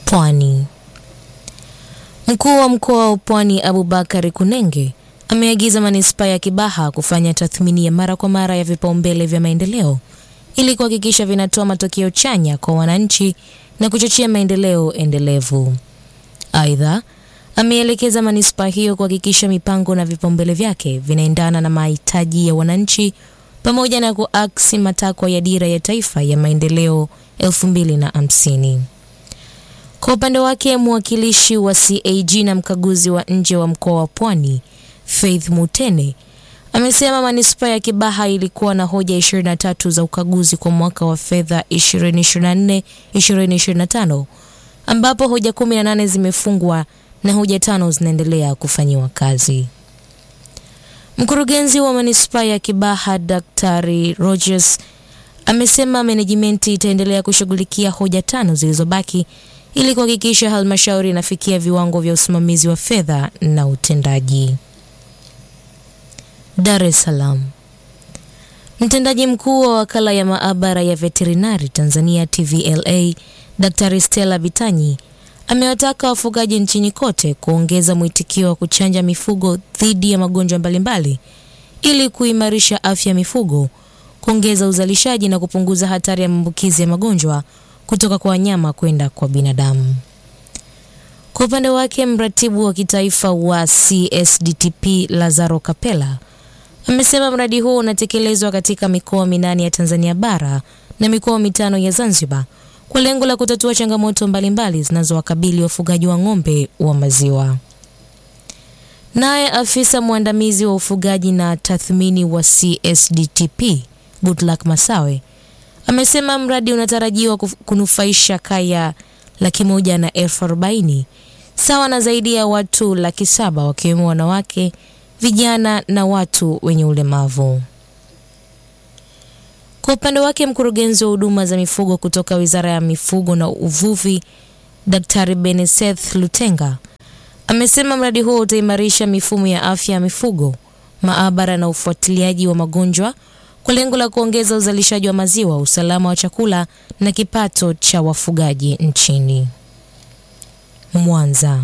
Pwani. Mkuu wa mkoa wa Pwani Abubakari Kunenge ameagiza manispaa ya Kibaha kufanya tathmini ya mara kwa mara ya vipaumbele vya maendeleo ili kuhakikisha vinatoa matokeo chanya kwa wananchi na kuchochea maendeleo endelevu. Aidha, ameelekeza manispaa hiyo kuhakikisha mipango na vipaumbele vyake vinaendana na mahitaji ya wananchi pamoja na kuaksi matakwa ya dira ya taifa ya maendeleo 2050. Kwa upande wake mwakilishi wa CAG na mkaguzi wa nje wa mkoa wa Pwani Faith Mutene amesema manispaa ya Kibaha ilikuwa na hoja 23 za ukaguzi kwa mwaka wa fedha 2024-2025 ambapo hoja 18 zimefungwa na hoja tano zinaendelea kufanyiwa kazi. Mkurugenzi wa manispaa ya Kibaha Daktari Rogers amesema menejimenti itaendelea kushughulikia hoja tano zilizobaki ili kuhakikisha halmashauri inafikia viwango vya usimamizi wa fedha na utendaji. Dar es Salaam. Mtendaji mkuu wa wakala ya maabara ya veterinari Tanzania TVLA Daktari Stella Bitanyi amewataka wafugaji nchini kote kuongeza mwitikio wa kuchanja mifugo dhidi ya magonjwa mbalimbali ili kuimarisha afya ya mifugo, kuongeza uzalishaji na kupunguza hatari ya maambukizi ya magonjwa kutoka kwa wanyama kwenda kwa binadamu. Kwa upande wake, mratibu wa kitaifa wa CSDTP Lazaro Kapela amesema mradi huo unatekelezwa katika mikoa minane ya Tanzania bara na mikoa mitano ya Zanzibar kwa lengo la kutatua changamoto mbalimbali zinazowakabili wafugaji wa ng'ombe wa maziwa. Naye afisa mwandamizi wa ufugaji na tathmini wa CSDTP Goodluck Masawe amesema mradi unatarajiwa kunufaisha kaya laki moja na elfu arobaini sawa na zaidi ya watu laki saba wakiwemo wanawake, vijana na watu wenye ulemavu. Kwa upande wake mkurugenzi wa huduma za mifugo kutoka Wizara ya Mifugo na Uvuvi Daktari Beneseth Lutenga amesema mradi huo utaimarisha mifumo ya afya ya mifugo, maabara na ufuatiliaji wa magonjwa kwa lengo la kuongeza uzalishaji wa maziwa, usalama wa chakula na kipato cha wafugaji nchini. Mwanza.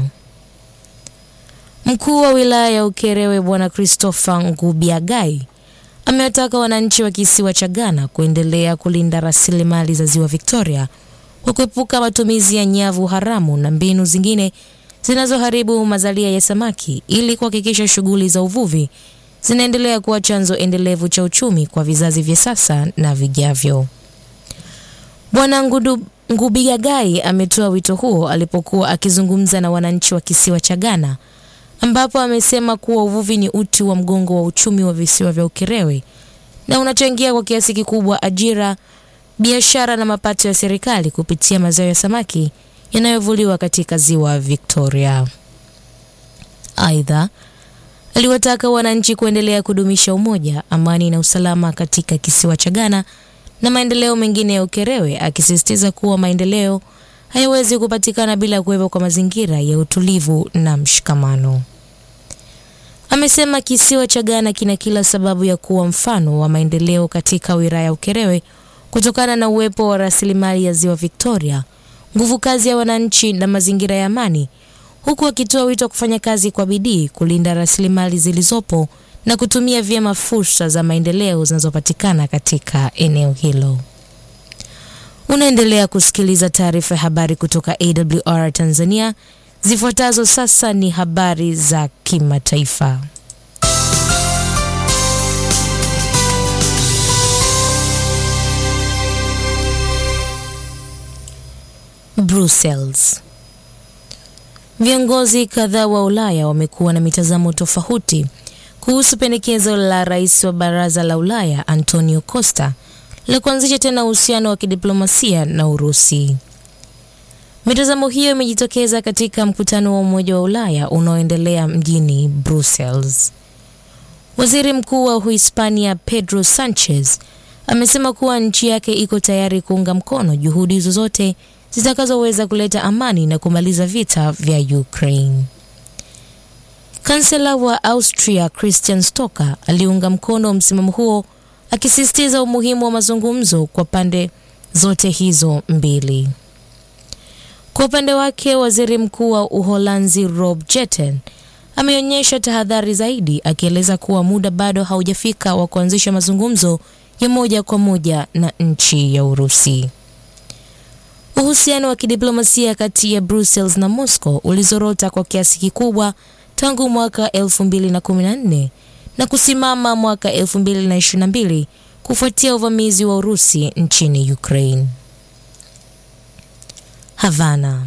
Mkuu wa wilaya ya Ukerewe Bwana Christopher Ngubiagai amewataka wananchi wa kisiwa cha Ghana kuendelea kulinda rasilimali za ziwa Victoria kwa kuepuka matumizi ya nyavu haramu na mbinu zingine zinazoharibu mazalia ya samaki ili kuhakikisha shughuli za uvuvi zinaendelea kuwa chanzo endelevu cha uchumi kwa vizazi vya sasa na vijavyo. Bwana Ngubiagai ametoa wito huo alipokuwa akizungumza na wananchi wa kisiwa cha Ghana ambapo amesema kuwa uvuvi ni uti wa mgongo wa uchumi wa visiwa vya Ukerewe na unachangia kwa kiasi kikubwa ajira, biashara na mapato ya serikali kupitia mazao ya samaki yanayovuliwa katika ziwa Victoria. Aidha, aliwataka wananchi kuendelea kudumisha umoja, amani na usalama katika kisiwa cha Ghana na maendeleo mengine ya Ukerewe, akisisitiza kuwa maendeleo hayawezi kupatikana bila kuwepo kwa mazingira ya utulivu na mshikamano. Amesema kisiwa cha Ghana kina kila sababu ya kuwa mfano wa maendeleo katika wilaya ya Ukerewe kutokana na uwepo wa rasilimali ya ziwa Victoria, nguvu kazi ya wananchi na mazingira ya amani, huku akitoa wito wa kufanya kazi kwa bidii kulinda rasilimali zilizopo na kutumia vyema fursa za maendeleo zinazopatikana katika eneo hilo. Unaendelea kusikiliza taarifa ya habari kutoka AWR Tanzania. Zifuatazo sasa ni habari za kimataifa. Brussels. Viongozi kadhaa wa Ulaya wamekuwa na mitazamo tofauti kuhusu pendekezo la rais wa Baraza la Ulaya Antonio Costa la kuanzisha tena uhusiano wa kidiplomasia na Urusi. Mitazamo hiyo imejitokeza katika mkutano wa Umoja wa Ulaya unaoendelea mjini Brussels. Waziri Mkuu wa Uhispania Pedro Sanchez amesema kuwa nchi yake iko tayari kuunga mkono juhudi zozote zitakazoweza kuleta amani na kumaliza vita vya Ukraine. Kansela wa Austria Christian Stocker aliunga mkono msimamo huo akisisitiza umuhimu wa mazungumzo kwa pande zote hizo mbili. Kwa upande wake, waziri mkuu wa Uholanzi Rob Jetten ameonyesha tahadhari zaidi, akieleza kuwa muda bado haujafika wa kuanzisha mazungumzo ya moja kwa moja na nchi ya Urusi. Uhusiano wa kidiplomasia kati ya Brussels na Moscow ulizorota kwa kiasi kikubwa tangu mwaka 2014 na kusimama mwaka 2022 kufuatia uvamizi wa Urusi nchini Ukraine. Havana.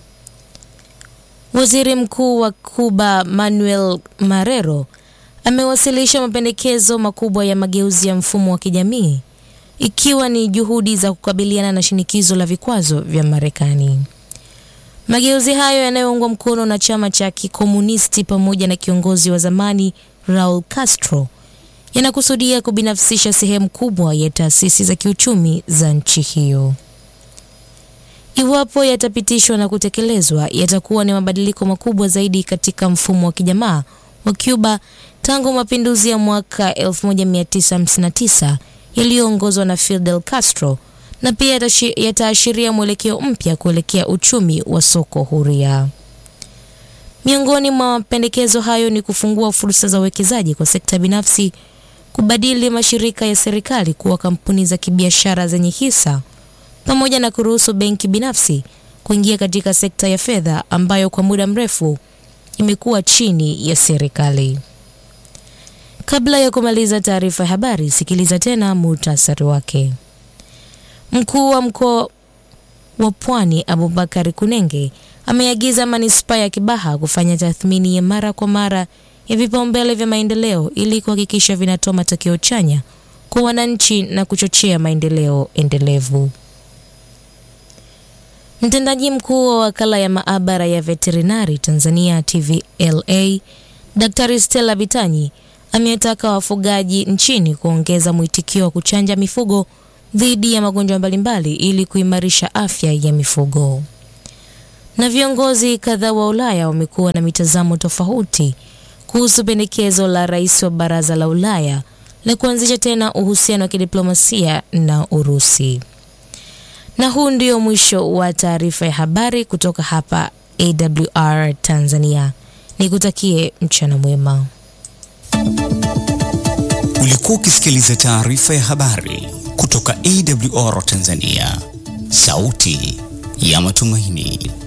Waziri Mkuu wa Cuba Manuel Marrero amewasilisha mapendekezo makubwa ya mageuzi ya mfumo wa kijamii ikiwa ni juhudi za kukabiliana na shinikizo la vikwazo vya Marekani. Mageuzi hayo yanayoungwa mkono na chama cha kikomunisti pamoja na kiongozi wa zamani Raul Castro yanakusudia kubinafsisha sehemu kubwa ya taasisi za kiuchumi za nchi hiyo. Iwapo yatapitishwa na kutekelezwa, yatakuwa ni mabadiliko makubwa zaidi katika mfumo wa kijamaa wa Cuba tangu mapinduzi ya mwaka 1959 yaliyoongozwa na Fidel Castro na pia yataashiria mwelekeo mpya kuelekea uchumi wa soko huria. Miongoni mwa mapendekezo hayo ni kufungua fursa za uwekezaji kwa sekta binafsi, kubadili mashirika ya serikali kuwa kampuni za kibiashara zenye hisa, pamoja na kuruhusu benki binafsi kuingia katika sekta ya fedha ambayo kwa muda mrefu imekuwa chini ya serikali. Kabla ya kumaliza taarifa ya habari, sikiliza tena muhtasari wake. Mkuu wa mkoa wa Pwani Abubakar Kunenge ameagiza manispaa ya Kibaha kufanya tathmini ya mara kwa mara ya vipaumbele vya maendeleo ili kuhakikisha vinatoa matokeo chanya kwa wananchi na kuchochea maendeleo endelevu. Mtendaji mkuu wa wakala ya maabara ya veterinari Tanzania TVLA Daktari Stella Bitanyi amewataka wafugaji nchini kuongeza mwitikio wa kuchanja mifugo dhidi ya magonjwa mbalimbali ili kuimarisha afya ya mifugo. Na viongozi kadhaa wa Ulaya wamekuwa na mitazamo tofauti kuhusu pendekezo la rais wa Baraza la Ulaya la kuanzisha tena uhusiano wa kidiplomasia na Urusi. Na huu ndio mwisho wa taarifa ya habari kutoka hapa AWR Tanzania. Nikutakie mchana mwema. Ulikuwa ukisikiliza taarifa ya habari kutoka AWR Tanzania, sauti ya matumaini.